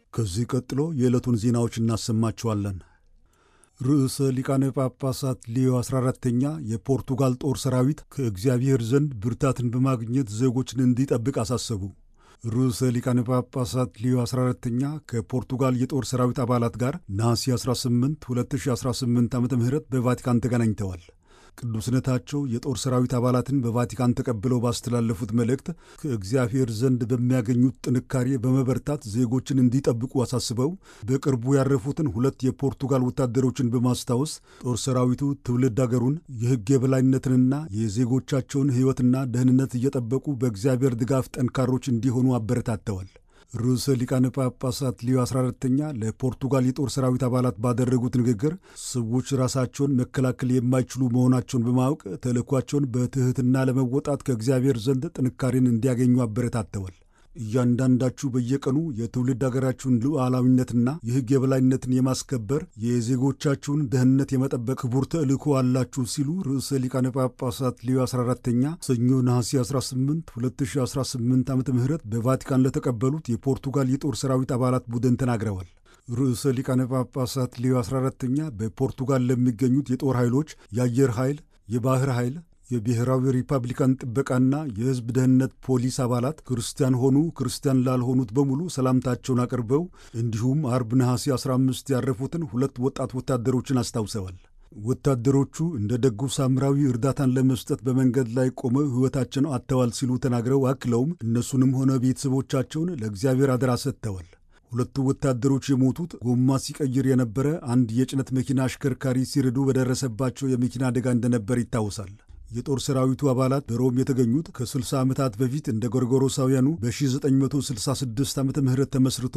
ከዚህ ቀጥሎ የዕለቱን ዜናዎች እናሰማችኋለን። ርዕሰ ሊቃነ ጳጳሳት ሊዮ 14ተኛ የፖርቱጋል ጦር ሰራዊት ከእግዚአብሔር ዘንድ ብርታትን በማግኘት ዜጎችን እንዲጠብቅ አሳሰቡ። ርዕሰ ሊቃነ ጳጳሳት ሊዮ 14ተኛ ከፖርቱጋል የጦር ሰራዊት አባላት ጋር ነሐሴ 18 2018 ዓ ም በቫቲካን ተገናኝተዋል። ቅዱስነታቸው የጦር ሰራዊት አባላትን በቫቲካን ተቀብለው ባስተላለፉት መልእክት ከእግዚአብሔር ዘንድ በሚያገኙት ጥንካሬ በመበርታት ዜጎችን እንዲጠብቁ አሳስበው በቅርቡ ያረፉትን ሁለት የፖርቱጋል ወታደሮችን በማስታወስ ጦር ሰራዊቱ ትውልድ አገሩን የሕግ የበላይነትንና የዜጎቻቸውን ሕይወትና ደህንነት እየጠበቁ በእግዚአብሔር ድጋፍ ጠንካሮች እንዲሆኑ አበረታተዋል። ርዕሰ ሊቃነ ጳጳሳት ሊዮ 14ተኛ ለፖርቱጋል የጦር ሰራዊት አባላት ባደረጉት ንግግር ሰዎች ራሳቸውን መከላከል የማይችሉ መሆናቸውን በማወቅ ተልዕኳቸውን በትሕትና ለመወጣት ከእግዚአብሔር ዘንድ ጥንካሬን እንዲያገኙ አበረታተዋል። እያንዳንዳችሁ በየቀኑ የትውልድ አገራችሁን ሉዓላዊነትና የሕግ የበላይነትን የማስከበር የዜጎቻችሁን ደህንነት የመጠበቅ ክቡር ተልእኮ አላችሁ ሲሉ ርዕሰ ሊቃነ ጳጳሳት ሊዮ 14ተኛ ሰኞ ነሐሴ 18 2018 ዓ ም በቫቲካን ለተቀበሉት የፖርቱጋል የጦር ሰራዊት አባላት ቡድን ተናግረዋል። ርዕሰ ሊቃነ ጳጳሳት ሊዮ 14ተኛ በፖርቱጋል ለሚገኙት የጦር ኃይሎች የአየር ኃይል፣ የባህር ኃይል የብሔራዊ ሪፐብሊካን ጥበቃና የሕዝብ ደህንነት ፖሊስ አባላት ክርስቲያን ሆኑ ክርስቲያን ላልሆኑት በሙሉ ሰላምታቸውን አቅርበው እንዲሁም አርብ ነሐሴ 15 ያረፉትን ሁለት ወጣት ወታደሮችን አስታውሰዋል። ወታደሮቹ እንደ ደጉ ሳምራዊ እርዳታን ለመስጠት በመንገድ ላይ ቆመው ሕይወታቸውን አጥተዋል ሲሉ ተናግረው አክለውም እነሱንም ሆነ ቤተሰቦቻቸውን ለእግዚአብሔር አደራ ሰጥተዋል። ሁለቱ ወታደሮች የሞቱት ጎማ ሲቀይር የነበረ አንድ የጭነት መኪና አሽከርካሪ ሲርዱ በደረሰባቸው የመኪና አደጋ እንደነበር ይታወሳል። የጦር ሰራዊቱ አባላት በሮም የተገኙት ከ60 ዓመታት በፊት እንደ ጎርጎሮሳውያኑ በ1966 ዓመተ ምህረት ተመስርቶ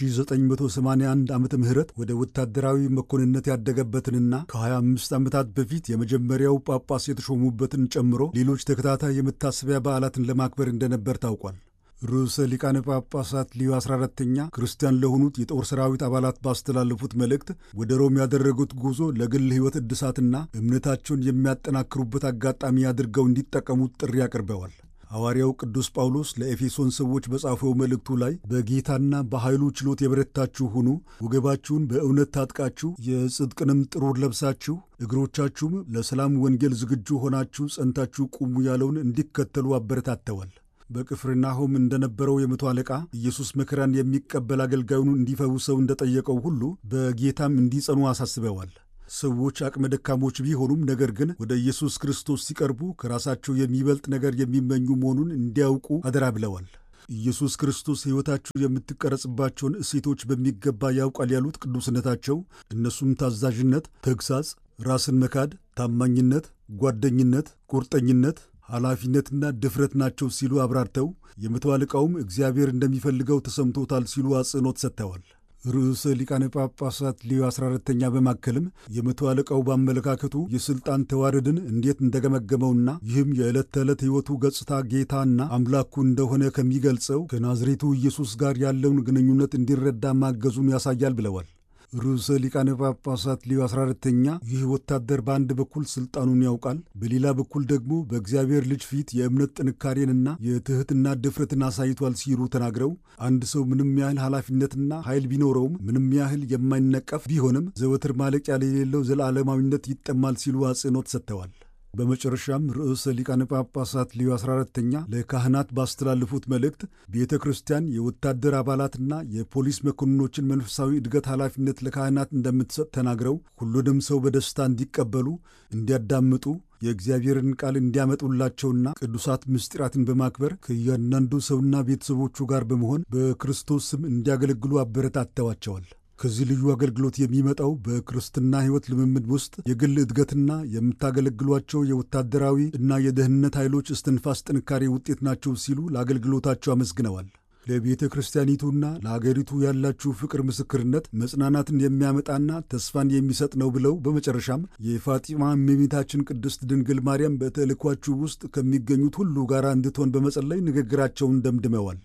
በ1981 ዓመተ ምህረት ወደ ወታደራዊ መኮንነት ያደገበትንና ከ25 ዓመታት በፊት የመጀመሪያው ጳጳስ የተሾሙበትን ጨምሮ ሌሎች ተከታታይ የመታሰቢያ በዓላትን ለማክበር እንደነበር ታውቋል። ርዕሰ ሊቃነ ጳጳሳት ሊዮ 14ተኛ ክርስቲያን ለሆኑት የጦር ሰራዊት አባላት ባስተላለፉት መልእክት ወደ ሮም ያደረጉት ጉዞ ለግል ሕይወት እድሳትና እምነታቸውን የሚያጠናክሩበት አጋጣሚ አድርገው እንዲጠቀሙት ጥሪ አቅርበዋል። ሐዋርያው ቅዱስ ጳውሎስ ለኤፌሶን ሰዎች በጻፈው መልእክቱ ላይ በጌታና በኃይሉ ችሎት የበረታችሁ ሁኑ፣ ወገባችሁን በእውነት ታጥቃችሁ፣ የጽድቅንም ጥሩር ለብሳችሁ፣ እግሮቻችሁም ለሰላም ወንጌል ዝግጁ ሆናችሁ ጸንታችሁ ቁሙ ያለውን እንዲከተሉ አበረታተዋል። በቅፍርናሆም እንደነበረው የመቶ አለቃ ኢየሱስ መከራን የሚቀበል አገልጋዩን እንዲፈውሰው እንደጠየቀው ሁሉ በጌታም እንዲጸኑ አሳስበዋል። ሰዎች አቅመ ደካሞች ቢሆኑም ነገር ግን ወደ ኢየሱስ ክርስቶስ ሲቀርቡ ከራሳቸው የሚበልጥ ነገር የሚመኙ መሆኑን እንዲያውቁ አደራ ብለዋል። ኢየሱስ ክርስቶስ ሕይወታችሁ የምትቀረጽባቸውን እሴቶች በሚገባ ያውቃል ያሉት ቅዱስነታቸው እነሱም ታዛዥነት፣ ተግሳጽ፣ ራስን መካድ፣ ታማኝነት፣ ጓደኝነት፣ ቁርጠኝነት ኃላፊነትና ድፍረት ናቸው ሲሉ አብራርተው የመቶ አለቃውም እግዚአብሔር እንደሚፈልገው ተሰምቶታል ሲሉ አጽንኦት ሰጥተዋል። ርዕሰ ሊቃነ ጳጳሳት ሊዮ 14ተኛ በማከልም የመቶ አለቃው በአመለካከቱ የሥልጣን ተዋረድን እንዴት እንደገመገመውና ይህም የዕለት ተዕለት ሕይወቱ ገጽታ ጌታና አምላኩ እንደሆነ ከሚገልጸው ከናዝሬቱ ኢየሱስ ጋር ያለውን ግንኙነት እንዲረዳ ማገዙን ያሳያል ብለዋል። ርዕሰ ሊቃነ ጳጳሳት ሊዮ 14ተኛ ይህ ወታደር በአንድ በኩል ስልጣኑን ያውቃል፣ በሌላ በኩል ደግሞ በእግዚአብሔር ልጅ ፊት የእምነት ጥንካሬንና የትሕትና ድፍረትን አሳይቷል ሲሉ ተናግረው አንድ ሰው ምንም ያህል ኃላፊነትና ኃይል ቢኖረውም ምንም ያህል የማይነቀፍ ቢሆንም ዘወትር ማለቂያ የሌለው ዘላለማዊነት ይጠማል ሲሉ አጽንኦት ሰጥተዋል። በመጨረሻም ርዕሰ ሊቃነ ጳጳሳት ሊዮ 14ተኛ ለካህናት ባስተላለፉት መልእክት ቤተ ክርስቲያን የወታደር አባላትና የፖሊስ መኮንኖችን መንፈሳዊ እድገት ኃላፊነት ለካህናት እንደምትሰጥ ተናግረው ሁሉንም ሰው በደስታ እንዲቀበሉ፣ እንዲያዳምጡ የእግዚአብሔርን ቃል እንዲያመጡላቸውና ቅዱሳት ምስጢራትን በማክበር ከእያንዳንዱ ሰውና ቤተሰቦቹ ጋር በመሆን በክርስቶስ ስም እንዲያገለግሉ አበረታተዋቸዋል። ከዚህ ልዩ አገልግሎት የሚመጣው በክርስትና ሕይወት ልምምድ ውስጥ የግል እድገትና የምታገለግሏቸው የወታደራዊ እና የደህንነት ኃይሎች እስትንፋስ ጥንካሬ ውጤት ናቸው ሲሉ ለአገልግሎታቸው አመስግነዋል። ለቤተ ክርስቲያኒቱና ለአገሪቱ ያላችሁ ፍቅር ምስክርነት መጽናናትን የሚያመጣና ተስፋን የሚሰጥ ነው ብለው በመጨረሻም የፋጢማ እመቤታችን ቅድስት ድንግል ማርያም በተልእኳችሁ ውስጥ ከሚገኙት ሁሉ ጋር እንድትሆን በመጸለይ ንግግራቸውን ደምድመዋል።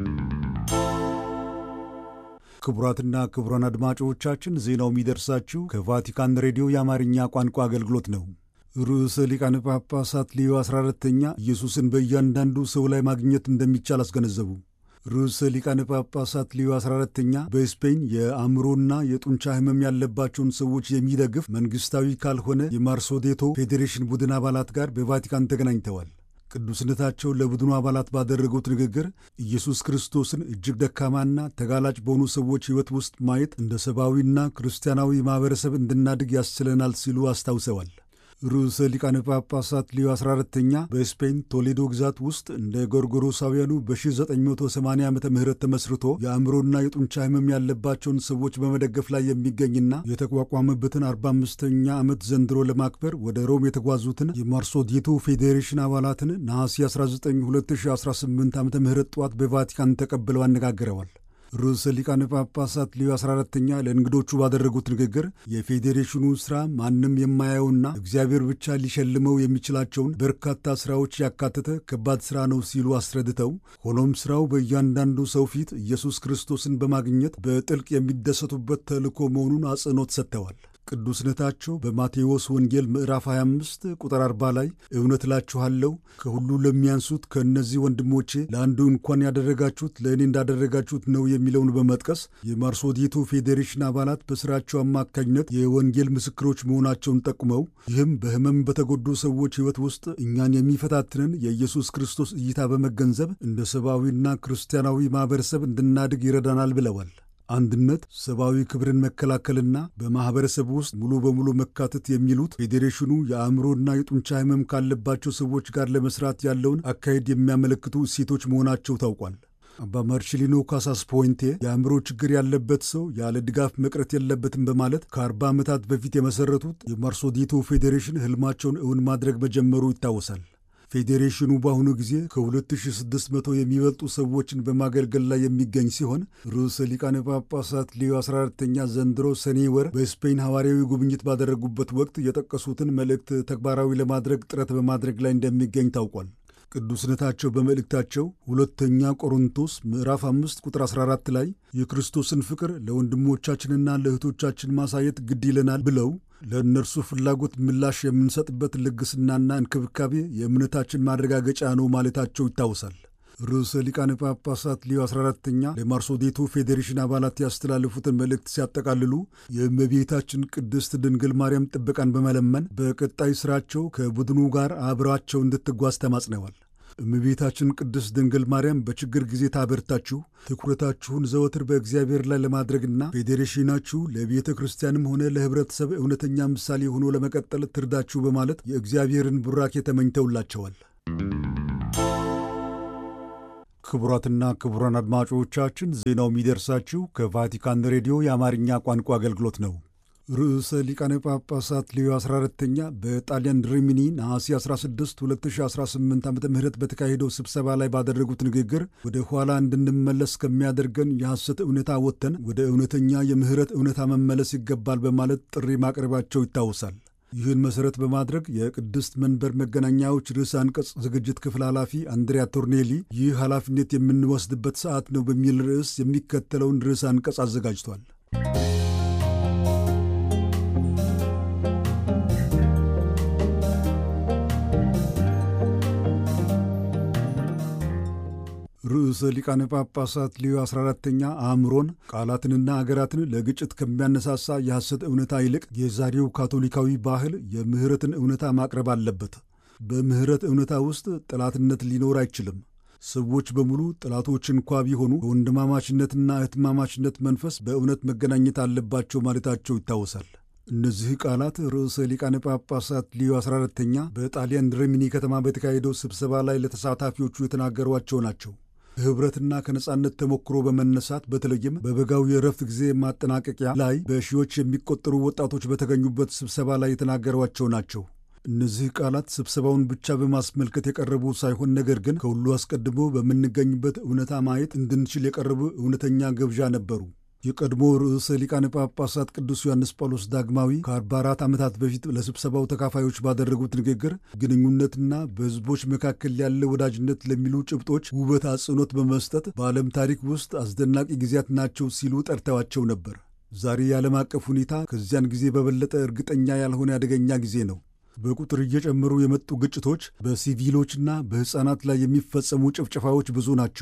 ክቡራትና ክቡራን አድማጮቻችን ዜናው የሚደርሳችሁ ከቫቲካን ሬዲዮ የአማርኛ ቋንቋ አገልግሎት ነው። ርዕሰ ሊቃነ ጳጳሳት ሊዮ 14ተኛ ኢየሱስን በእያንዳንዱ ሰው ላይ ማግኘት እንደሚቻል አስገነዘቡ። ርዕሰ ሊቃነ ጳጳሳት ሊዮ 14ተኛ በስፔን የአእምሮና የጡንቻ ህመም ያለባቸውን ሰዎች የሚደግፍ መንግስታዊ ካልሆነ የማርሶዴቶ ፌዴሬሽን ቡድን አባላት ጋር በቫቲካን ተገናኝተዋል። ቅዱስነታቸው ለቡድኑ አባላት ባደረጉት ንግግር ኢየሱስ ክርስቶስን እጅግ ደካማና ተጋላጭ በሆኑ ሰዎች ሕይወት ውስጥ ማየት እንደ ሰብአዊና ክርስቲያናዊ ማኅበረሰብ እንድናድግ ያስችለናል ሲሉ አስታውሰዋል። ርዕሰ ሊቃነ ጳጳሳት ሊዮ 14ተኛ በስፔን ቶሌዶ ግዛት ውስጥ እንደ ጎርጎሮሳውያኑ በ1980 ዓ ም ተመስርቶ የአእምሮና የጡንቻ ህመም ያለባቸውን ሰዎች በመደገፍ ላይ የሚገኝና የተቋቋመበትን 45ኛ ዓመት ዘንድሮ ለማክበር ወደ ሮም የተጓዙትን የማርሶዲቶ ፌዴሬሽን አባላትን ነሐሴ 19 2018 ዓ ም ጠዋት በቫቲካን ተቀብለው አነጋግረዋል። ርዕሰ ሊቃነ ጳጳሳት ሊዮ 14ተኛ ለእንግዶቹ ባደረጉት ንግግር የፌዴሬሽኑ ሥራ ማንም የማያየውና እግዚአብሔር ብቻ ሊሸልመው የሚችላቸውን በርካታ ሥራዎች ያካተተ ከባድ ሥራ ነው ሲሉ አስረድተው ሆኖም ሥራው በእያንዳንዱ ሰው ፊት ኢየሱስ ክርስቶስን በማግኘት በጥልቅ የሚደሰቱበት ተልእኮ መሆኑን አጽንኦት ሰጥተዋል። ቅዱስነታቸው በማቴዎስ ወንጌል ምዕራፍ 25 ቁጥር 40 ላይ እውነት እላችኋለሁ ከሁሉ ለሚያንሱት ከእነዚህ ወንድሞቼ ለአንዱ እንኳን ያደረጋችሁት ለእኔ እንዳደረጋችሁት ነው የሚለውን በመጥቀስ የማርሶዲቶ ፌዴሬሽን አባላት በሥራቸው አማካኝነት የወንጌል ምስክሮች መሆናቸውን ጠቁመው ይህም በሕመም በተጎዱ ሰዎች ሕይወት ውስጥ እኛን የሚፈታትንን የኢየሱስ ክርስቶስ እይታ በመገንዘብ እንደ ሰብአዊና ክርስቲያናዊ ማኅበረሰብ እንድናድግ ይረዳናል ብለዋል። አንድነት፣ ሰብአዊ ክብርን መከላከልና በማኅበረሰብ ውስጥ ሙሉ በሙሉ መካተት የሚሉት ፌዴሬሽኑ የአእምሮና የጡንቻ ሕመም ካለባቸው ሰዎች ጋር ለመስራት ያለውን አካሄድ የሚያመለክቱ እሴቶች መሆናቸው ታውቋል። አባ ማርሽሊኖ ካሳስ ፖይንቴ የአእምሮ ችግር ያለበት ሰው ያለ ድጋፍ መቅረት የለበትም በማለት ከአርባ ዓመታት በፊት የመሠረቱት የማርሶዲቶ ፌዴሬሽን ሕልማቸውን እውን ማድረግ መጀመሩ ይታወሳል። ፌዴሬሽኑ በአሁኑ ጊዜ ከ2600 የሚበልጡ ሰዎችን በማገልገል ላይ የሚገኝ ሲሆን ርዕሰ ሊቃነ ጳጳሳት ሊዮ 14ተኛ ዘንድሮ ሰኔ ወር በስፔን ሐዋርያዊ ጉብኝት ባደረጉበት ወቅት የጠቀሱትን መልእክት ተግባራዊ ለማድረግ ጥረት በማድረግ ላይ እንደሚገኝ ታውቋል። ቅዱስነታቸው በመልእክታቸው ሁለተኛ ቆሮንቶስ ምዕራፍ 5 ቁጥር 14 ላይ የክርስቶስን ፍቅር ለወንድሞቻችንና ለእህቶቻችን ማሳየት ግድ ይለናል ብለው ለእነርሱ ፍላጎት ምላሽ የምንሰጥበት ልግስናና እንክብካቤ የእምነታችን ማረጋገጫ ነው ማለታቸው ይታወሳል። ርዕሰ ሊቃነ ጳጳሳት ሊዮ 14ተኛ ለማርሶዴቶ ፌዴሬሽን አባላት ያስተላለፉትን መልእክት ሲያጠቃልሉ የእመቤታችን ቅድስት ድንግል ማርያም ጥበቃን በመለመን በቀጣይ ሥራቸው ከቡድኑ ጋር አብራቸው እንድትጓዝ ተማጽነዋል። እመቤታችን ቅድስት ድንግል ማርያም በችግር ጊዜ ታበርታችሁ፣ ትኩረታችሁን ዘወትር በእግዚአብሔር ላይ ለማድረግና ፌዴሬሽናችሁ ለቤተ ክርስቲያንም ሆነ ለኅብረተሰብ እውነተኛ ምሳሌ ሆኖ ለመቀጠል ትርዳችሁ በማለት የእግዚአብሔርን ቡራኬ ተመኝተውላቸዋል። ክቡራትና ክቡራን አድማጮቻችን ዜናው የሚደርሳችሁ ከቫቲካን ሬዲዮ የአማርኛ ቋንቋ አገልግሎት ነው። ርዕሰ ሊቃነ ጳጳሳት ሊዮ 14ተኛ በጣሊያን ሪሚኒ ነሐሴ 16 2018 ዓ ም በተካሄደው ስብሰባ ላይ ባደረጉት ንግግር ወደ ኋላ እንድንመለስ ከሚያደርገን የሐሰት እውነታ ወጥተን ወደ እውነተኛ የምህረት እውነታ መመለስ ይገባል በማለት ጥሪ ማቅረባቸው ይታወሳል። ይህን መሠረት በማድረግ የቅድስት መንበር መገናኛዎች ርዕሰ አንቀጽ ዝግጅት ክፍል ኃላፊ አንድሪያ ቶርኔሊ ይህ ኃላፊነት የምንወስድበት ሰዓት ነው በሚል ርዕስ የሚከተለውን ርዕሰ አንቀጽ አዘጋጅቷል። ርዕሰ ሊቃነ ጳጳሳት ሊዮ 14ተኛ አእምሮን ቃላትንና አገራትን ለግጭት ከሚያነሳሳ የሐሰት እውነታ ይልቅ የዛሬው ካቶሊካዊ ባህል የምህረትን እውነታ ማቅረብ አለበት። በምህረት እውነታ ውስጥ ጠላትነት ሊኖር አይችልም። ሰዎች በሙሉ ጠላቶች እንኳ ቢሆኑ በወንድማማችነትና እህትማማችነት መንፈስ በእውነት መገናኘት አለባቸው ማለታቸው ይታወሳል። እነዚህ ቃላት ርዕሰ ሊቃነ ጳጳሳት ሊዮ 14ተኛ በጣሊያን ሪሚኒ ከተማ በተካሄደው ስብሰባ ላይ ለተሳታፊዎቹ የተናገሯቸው ናቸው። ከህብረትና ከነጻነት ተሞክሮ በመነሳት በተለይም በበጋው የእረፍት ጊዜ ማጠናቀቂያ ላይ በሺዎች የሚቆጠሩ ወጣቶች በተገኙበት ስብሰባ ላይ የተናገሯቸው ናቸው። እነዚህ ቃላት ስብሰባውን ብቻ በማስመልከት የቀረቡ ሳይሆን ነገር ግን ከሁሉ አስቀድሞ በምንገኝበት እውነታ ማየት እንድንችል የቀረቡ እውነተኛ ግብዣ ነበሩ። የቀድሞ ርዕሰ ሊቃነ ጳጳሳት ቅዱስ ዮሐንስ ጳውሎስ ዳግማዊ ከ44 ዓመታት በፊት ለስብሰባው ተካፋዮች ባደረጉት ንግግር ግንኙነትና በሕዝቦች መካከል ያለ ወዳጅነት ለሚሉ ጭብጦች ውበት አጽንኦት በመስጠት በዓለም ታሪክ ውስጥ አስደናቂ ጊዜያት ናቸው ሲሉ ጠርተዋቸው ነበር። ዛሬ የዓለም አቀፍ ሁኔታ ከዚያን ጊዜ በበለጠ እርግጠኛ ያልሆነ አደገኛ ጊዜ ነው። በቁጥር እየጨመሩ የመጡ ግጭቶች፣ በሲቪሎችና በሕፃናት ላይ የሚፈጸሙ ጭፍጨፋዎች ብዙ ናቸው።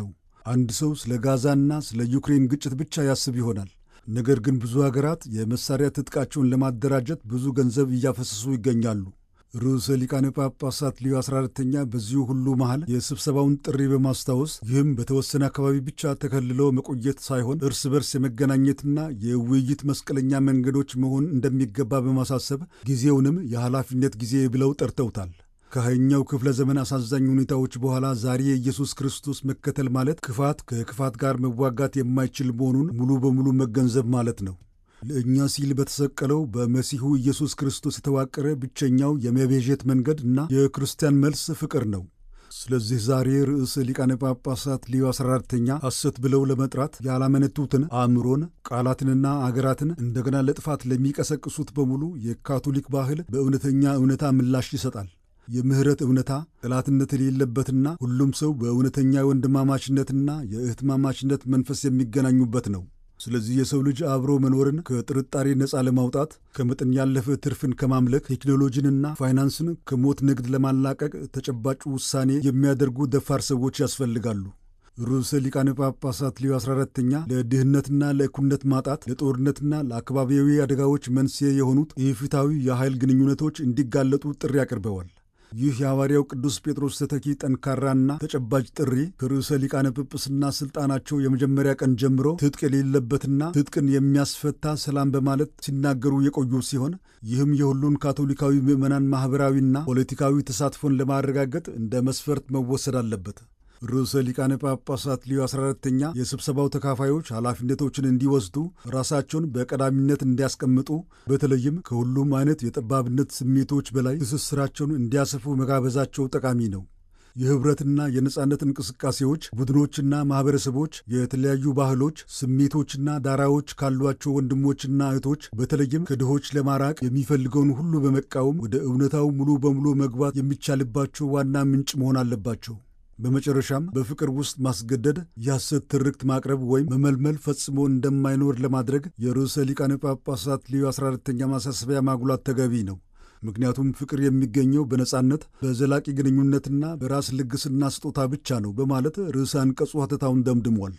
አንድ ሰው ስለ ጋዛና ስለ ዩክሬን ግጭት ብቻ ያስብ ይሆናል። ነገር ግን ብዙ ሀገራት የመሳሪያ ትጥቃቸውን ለማደራጀት ብዙ ገንዘብ እያፈሰሱ ይገኛሉ። ርዕሰ ሊቃነ ጳጳሳት ሊዮ 14ተኛ በዚሁ ሁሉ መሃል የስብሰባውን ጥሪ በማስታወስ ይህም በተወሰነ አካባቢ ብቻ ተከልሎ መቆየት ሳይሆን እርስ በርስ የመገናኘትና የውይይት መስቀለኛ መንገዶች መሆን እንደሚገባ በማሳሰብ ጊዜውንም የኃላፊነት ጊዜ ብለው ጠርተውታል። ከሃያኛው ክፍለ ዘመን አሳዛኝ ሁኔታዎች በኋላ ዛሬ የኢየሱስ ክርስቶስ መከተል ማለት ክፋት ከክፋት ጋር መዋጋት የማይችል መሆኑን ሙሉ በሙሉ መገንዘብ ማለት ነው። ለእኛ ሲል በተሰቀለው በመሲሁ ኢየሱስ ክርስቶስ የተዋቀረ ብቸኛው የመቤዠት መንገድ እና የክርስቲያን መልስ ፍቅር ነው። ስለዚህ ዛሬ ርዕሰ ሊቃነ ጳጳሳት ሊዮ 14ተኛ ሐሰት ብለው ለመጥራት ያላመነቱትን አእምሮን፣ ቃላትንና አገራትን እንደገና ለጥፋት ለሚቀሰቅሱት በሙሉ የካቶሊክ ባህል በእውነተኛ እውነታ ምላሽ ይሰጣል። የምህረት እውነታ ጠላትነት የሌለበትና ሁሉም ሰው በእውነተኛ የወንድማማችነትና የእህትማማችነት መንፈስ የሚገናኙበት ነው። ስለዚህ የሰው ልጅ አብሮ መኖርን ከጥርጣሬ ነፃ ለማውጣት ከመጠን ያለፈ ትርፍን ከማምለክ ቴክኖሎጂንና ፋይናንስን ከሞት ንግድ ለማላቀቅ ተጨባጭ ውሳኔ የሚያደርጉ ደፋር ሰዎች ያስፈልጋሉ። ርዕሰ ሊቃነ ጳጳሳት ሊዮ 14ተኛ ለድህነትና ለእኩልነት ማጣት ለጦርነትና ለአካባቢያዊ አደጋዎች መንስኤ የሆኑት ኢፍትሐዊ የኃይል ግንኙነቶች እንዲጋለጡ ጥሪ አቅርበዋል። ይህ የሐዋርያው ቅዱስ ጴጥሮስ ተተኪ ጠንካራና ተጨባጭ ጥሪ ከርዕሰ ሊቃነ ጵጵስና ሥልጣናቸው የመጀመሪያ ቀን ጀምሮ ትጥቅ የሌለበትና ትጥቅን የሚያስፈታ ሰላም በማለት ሲናገሩ የቆዩ ሲሆን ይህም የሁሉን ካቶሊካዊ ምዕመናን ማኅበራዊና ፖለቲካዊ ተሳትፎን ለማረጋገጥ እንደ መስፈርት መወሰድ አለበት። ርዕሰ ሊቃነ ጳጳሳት ሊዮ 14ተኛ የስብሰባው ተካፋዮች ኃላፊነቶችን እንዲወስዱ ራሳቸውን በቀዳሚነት እንዲያስቀምጡ በተለይም ከሁሉም አይነት የጠባብነት ስሜቶች በላይ ትስስራቸውን እንዲያሰፉ መጋበዛቸው ጠቃሚ ነው። የኅብረትና የነጻነት እንቅስቃሴዎች ቡድኖችና ማኅበረሰቦች የተለያዩ ባህሎች፣ ስሜቶችና ዳራዎች ካሏቸው ወንድሞችና እህቶች በተለይም ከድሆች ለማራቅ የሚፈልገውን ሁሉ በመቃወም ወደ እውነታው ሙሉ በሙሉ መግባት የሚቻልባቸው ዋና ምንጭ መሆን አለባቸው። በመጨረሻም በፍቅር ውስጥ ማስገደድ፣ የሐሰት ትርክት ማቅረብ ወይም መመልመል ፈጽሞ እንደማይኖር ለማድረግ የርዕሰ ሊቃነ ጳጳሳት ሊዮ 14ተኛ ማሳሰቢያ ማጉላት ተገቢ ነው። ምክንያቱም ፍቅር የሚገኘው በነጻነት በዘላቂ ግንኙነትና በራስ ልግስና ስጦታ ብቻ ነው በማለት ርዕሰ አንቀጹ ሐተታውን ደምድሟል።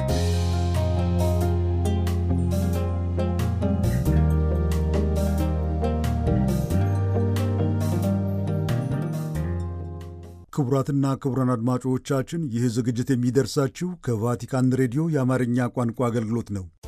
ክቡራትና ክቡራን አድማጮቻችን ይህ ዝግጅት የሚደርሳችሁ ከቫቲካን ሬዲዮ የአማርኛ ቋንቋ አገልግሎት ነው።